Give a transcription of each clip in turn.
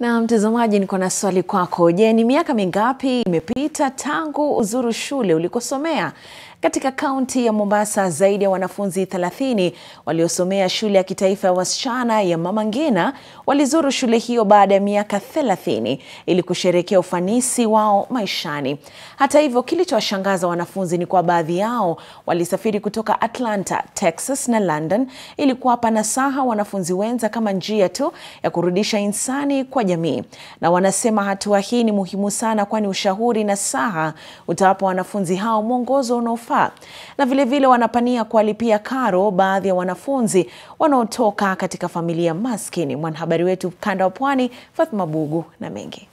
Na mtazamaji, niko na swali kwako. Je, ni miaka mingapi imepita tangu uzuru shule ulikosomea? Katika kaunti ya Mombasa, zaidi ya wanafunzi 30 waliosomea shule ya kitaifa ya wasichana ya Mama Ngina walizuru shule hiyo baada ya miaka 30 ili kusherehekea ufanisi wao maishani. Hata hivyo, kilichowashangaza wanafunzi ni kwa baadhi yao walisafiri kutoka Atlanta, Texas na London ili kuwapa nasaha wanafunzi wenza kama njia tu ya kurudisha insani kwa jamii. Na wanasema hatua hii ni muhimu sana, kwani ushauri na saha utawapa wanafunzi hao mwongozo unaofaa na vilevile vile wanapania kuwalipia karo baadhi ya wanafunzi wanaotoka katika familia maskini. Mwanahabari wetu kanda wa Pwani Fatma Bugu na mengi.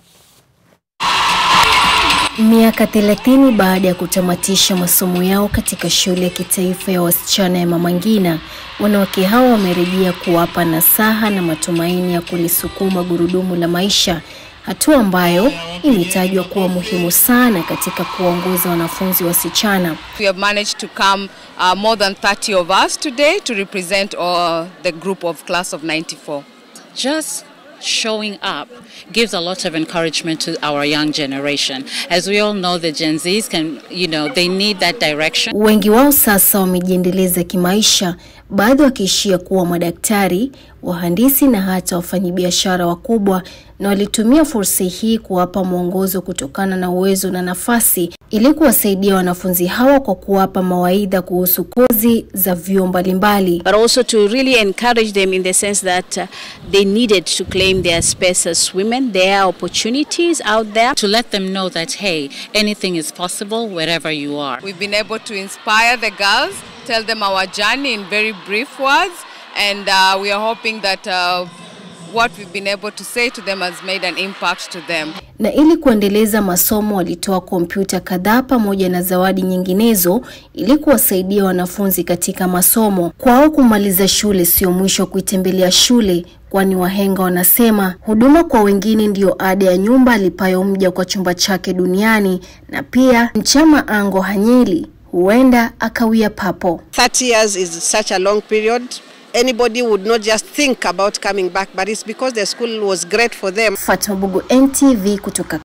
Miaka 30 baada ya kutamatisha masomo yao katika shule ya kitaifa ya wasichana ya Mama Ngina, wanawake hao wamerejea kuwapa nasaha na matumaini ya kulisukuma gurudumu la maisha, hatua ambayo imetajwa kuwa muhimu sana katika kuwaongoza wanafunzi wasichana. We have managed to come uh, more than 30 of us today to represent uh, the group of class of 94. just showing up gives a lot of encouragement to our young generation. As we all know, the Gen Zs can, you know, they need that direction. Wengi wao sasa wamejiendeleza kimaisha, baadhi wakiishia kuwa madaktari, wahandisi na hata wafanyabiashara wakubwa, na walitumia fursa hii kuwapa mwongozo kutokana na uwezo na nafasi ili kuwasaidia wanafunzi hawa kwa kuwapa mawaidha kuhusu kozi za vyuo mbalimbali. but also to really encourage them in the sense that uh, they needed to claim their space as women. There are opportunities out there. To let them know that, hey, anything is possible wherever you are. We've been able to inspire the girls, tell them our journey in very brief words, and uh, we are hoping that uh, what we've been able to say to them has made an impact to them. na ili kuendeleza masomo walitoa kompyuta kadhaa pamoja na zawadi nyinginezo ili kuwasaidia wanafunzi katika masomo. Kwao kumaliza shule sio mwisho wa kuitembelea shule, kwani wahenga wanasema huduma kwa wengine ndiyo ada ya nyumba alipayo mja kwa chumba chake duniani, na pia Mchama Ango Hanyeli huenda akawia papo. 30 years is such a long period. Anybody would not just think about coming back, but it's because the school was great for them. Fatma Bugu, NTV kutoka